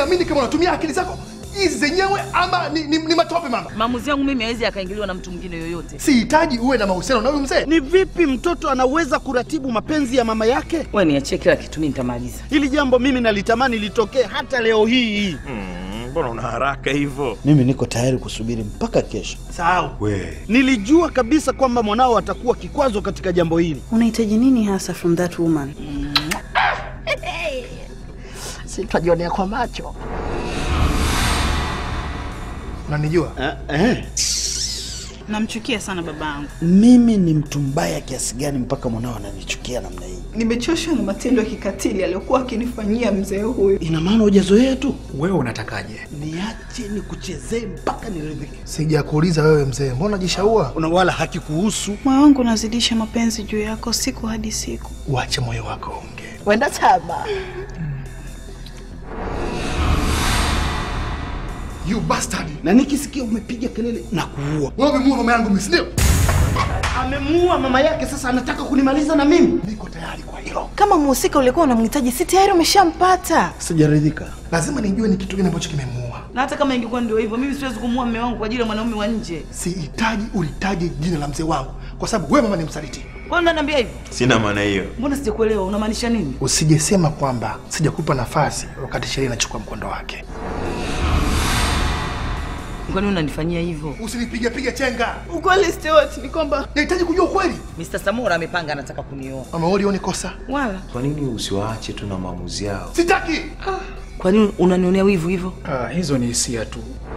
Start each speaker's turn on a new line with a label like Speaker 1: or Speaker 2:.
Speaker 1: niamini kama unatumia akili zako hizi zenyewe ama ni, ni, ni matope mama.
Speaker 2: Maamuzi yangu mimi hawezi akaingiliwa na mtu mwingine yoyote.
Speaker 1: Sihitaji uwe na mahusiano na huyu mzee.
Speaker 3: Ni vipi mtoto anaweza kuratibu mapenzi ya mama yake?
Speaker 2: Wewe niachie kila kitu, mimi nitamaliza.
Speaker 3: Hili jambo mimi nalitamani litokee hata leo hii.
Speaker 4: Mbona una haraka hivyo?
Speaker 3: Mimi niko tayari kusubiri mpaka kesho.
Speaker 1: Sahau.
Speaker 4: We,
Speaker 3: Nilijua kabisa kwamba mwanao atakuwa kikwazo katika jambo hili.
Speaker 5: Unahitaji nini hasa from that woman?
Speaker 3: Sitajionea kwa macho.
Speaker 1: Unanijua?
Speaker 3: Eh, eh.
Speaker 5: Namchukia sana babangu.
Speaker 3: Mimi ni mtu mbaya kiasi gani mpaka mwanao ananichukia namna hii?
Speaker 6: Nimechoshwa na matendo ya kikatili aliyokuwa akinifanyia mzee huyu.
Speaker 3: Ina maana hujazoea tu?
Speaker 1: Wewe unatakaje?
Speaker 3: Niache nikuchezee mpaka niridhike.
Speaker 1: Sijakuuliza wewe mzee, mbona unajishaua?
Speaker 3: Una wala hakikuhusu.
Speaker 5: Moyo wangu unazidisha mapenzi juu yako siku hadi siku.
Speaker 1: Uache moyo wako unge.
Speaker 3: Wenda chama.
Speaker 1: You bastard.
Speaker 3: Na nikisikia umepiga kelele na kuua.
Speaker 1: Wewe umemuua mama yangu mimi, si ndio?
Speaker 3: Amemuua mama yake, sasa anataka kunimaliza na mimi.
Speaker 1: Niko tayari kwa hilo.
Speaker 6: Kama mhusika ulikuwa unamhitaji, si tayari umeshampata?
Speaker 3: Sijaridhika.
Speaker 1: Lazima nijue ni kitu gani ambacho kimemuua.
Speaker 2: Na hata kama ingekuwa ndio hivyo, mimi siwezi kumuua mume wangu kwa ajili ya mwanaume wa nje.
Speaker 1: Sihitaji ulitaje jina la mzee wangu kwa sababu wewe mama ni msaliti.
Speaker 2: Kwa nini unaniambia hivyo?
Speaker 4: sina maana hiyo.
Speaker 2: Mbona sijakuelewa? Unamaanisha nini?
Speaker 1: Usijesema kwamba sijakupa nafasi wakati sheria inachukua mkondo wake.
Speaker 2: Kwa nini unanifanyia hivyo?
Speaker 1: Usinipige pige chenga.
Speaker 6: Ukweli Stewart ni kwamba
Speaker 1: Nahitaji kujua ukweli.
Speaker 2: Mr. Samora amepanga anataka kunioa.
Speaker 1: Mama wewe ulioni kosa?
Speaker 2: Wala.
Speaker 4: Kwa nini usiwaache tu na maamuzi yao?
Speaker 1: Sitaki.
Speaker 2: Kwa nini unanionea wivu hivyo?
Speaker 7: Ah, hizo ni hisia tu.